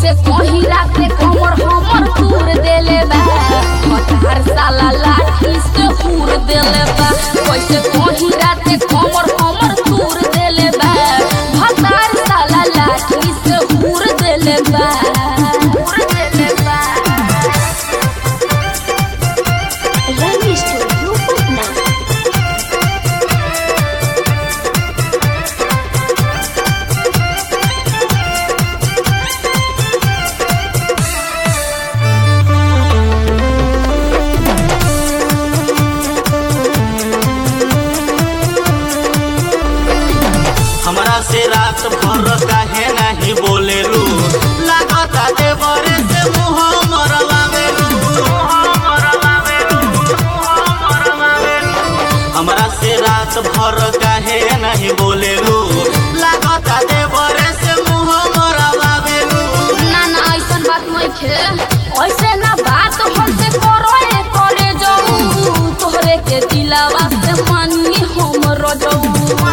कैसे कहीं राते कमर हमर तूर देले बा हतार साला लाठी से पूर देले बा कैसे कहीं राते कमर हमर तूर देले बा हतार साला लाठी से पूर देले बा पूर देले बा Rani Studio Patna. हमरा से रात भर काहे नहीं बोलेलू लागता देवरे से मुंह मरवावेलू हमरा से रात भर काहे नहीं बोलेलू लागता देवरे से मुंह मरवावेलू ना ना ऐसन बात नहीं खे ऐसे ना बात हमसे करो ए करे जाऊ तोहरे के दिलावा से मानी हम रजऊ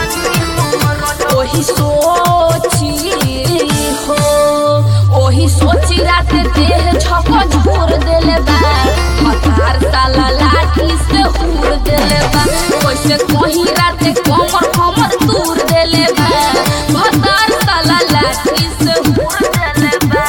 ओही सोची हो ओही सोची रात देह झक झोर देले बा हतार साला लाठी से उड़ देले बा कैसे कहीं रात कमर हमर दूर देले बा हतार साला लाठी से उड़ देले बा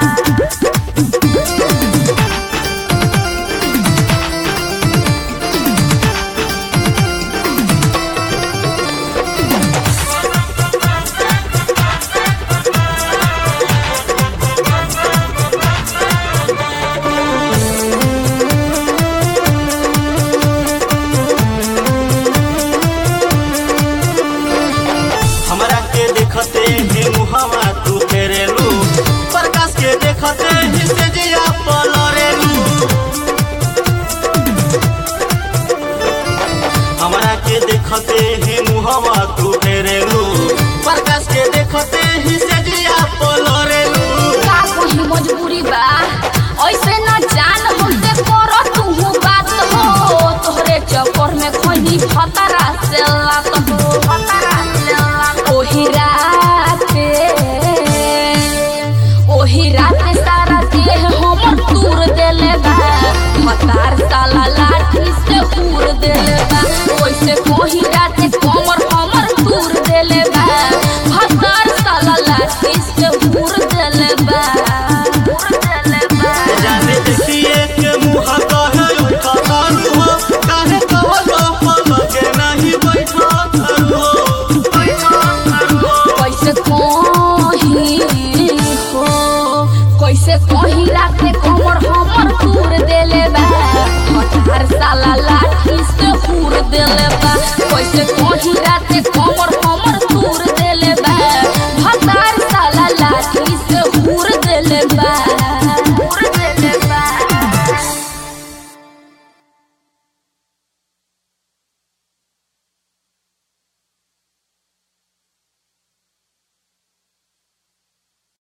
हमरा के देखते ही मुहवा तू फेरेलू प्रकाश के देखते ही से जिया पलरेलू हमरा के देखते ही मुहवा तू फेरेलू प्रकाश के देखते ही से जिया पलरेलू का कोई मजबूरी बा ऐसे न जान हमसे करो तू बात हो तोहरे चक्कर में खोनी फतरा से लात हो फतरा से लात ओही राते ओही राते सारा देह हमर तूर देले बा हतार साला लाठी से उड़ देले बा ओइसे कोही राते कमर हमर तूर देले बा हतार साला लाठी से उड़ देले बा उड़ देले बा जाने देखिए के मुहा कहे उठा तारू हो काहे कहो तो पलके नहीं बैठा तारू हो बैठा तारू हो कैसे कहीं हो कैसे कहीं राते कमर हमर तूर देले बा हतार साला लाठी से उड़ देले बा कैसे कहीं राते